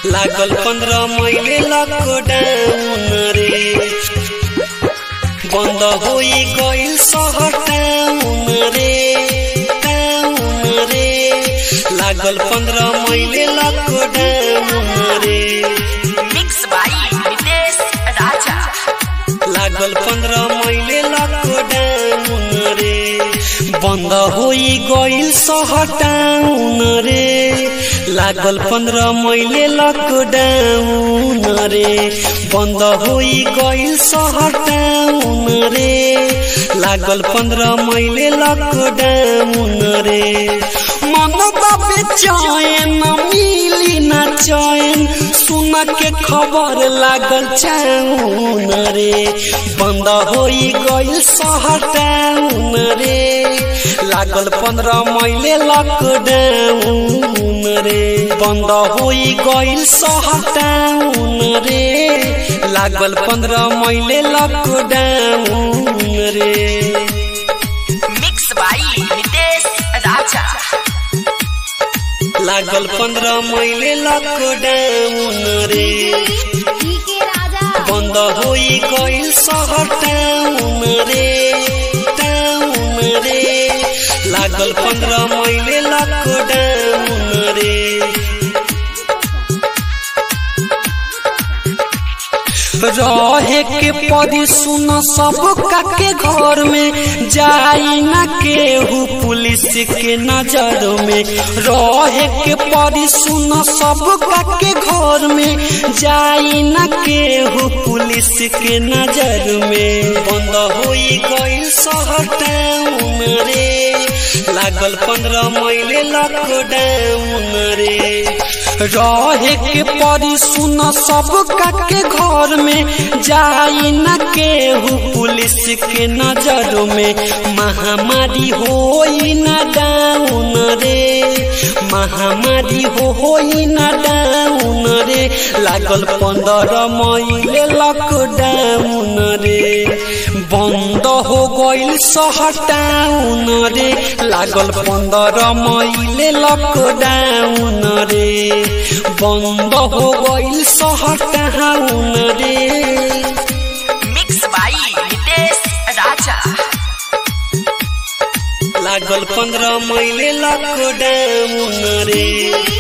लागल पंद्रह महीने लॉकडाउन रे बंद होई गइल शहर टाउन रे टाउन रे लागल पंद्रह महीने लॉकडाउन रे Mixed by Nitesh Raja. लागल पंद्रह महीने लॉकडाउन रे बंद होई गइल शहर टाउन रे लागल पंद्रह महीने लॉकडाउन रे बंद होई गइल शहर टाउन रे लागल पंद्रह महीने लॉकडाउन रे मन बेचैन मिली ना चैन सुन के खबर लागल चाउन रे बंद होई गइल शहर टाउन रे लागल पंद्रह महीने लॉकडाउन रे बंद होई गइल शहर टाउन रे लागल पंद्रह महीने लॉकडाउन रे Mixed by Nitesh Raja. लागल पंद्रह महीने लॉकडाउन रे बंद होई गइल शहर टाउन रे टाउन रे लागल पंद्रह महीने लॉकडाउन रे रहे के परी सुन सब के घर में जाई ना केहू पुलिस के नजर में रहे के परी सुन सब के घर में जाई ना केहू पुलिस के नजर में बंद होई गइल शहर टाउन रे लागल पंद्रह महीने लॉकडाउन रे रहे के परी सुन सब के घर में जाई न केहू पुलिस के नजर में महामारी होई न डाउन रे महामारी होई न डाउन रे लागल पंद्रह महीने लॉकडाउन रे बंद हो गइल शहर टाउन रे लागल पंद्रह महीने लॉकडाउन रे बंद हो गइल शहर टाउन रे Mixed by Nitesh Raja. लागल पंद्रह महीने लॉकडाउन रे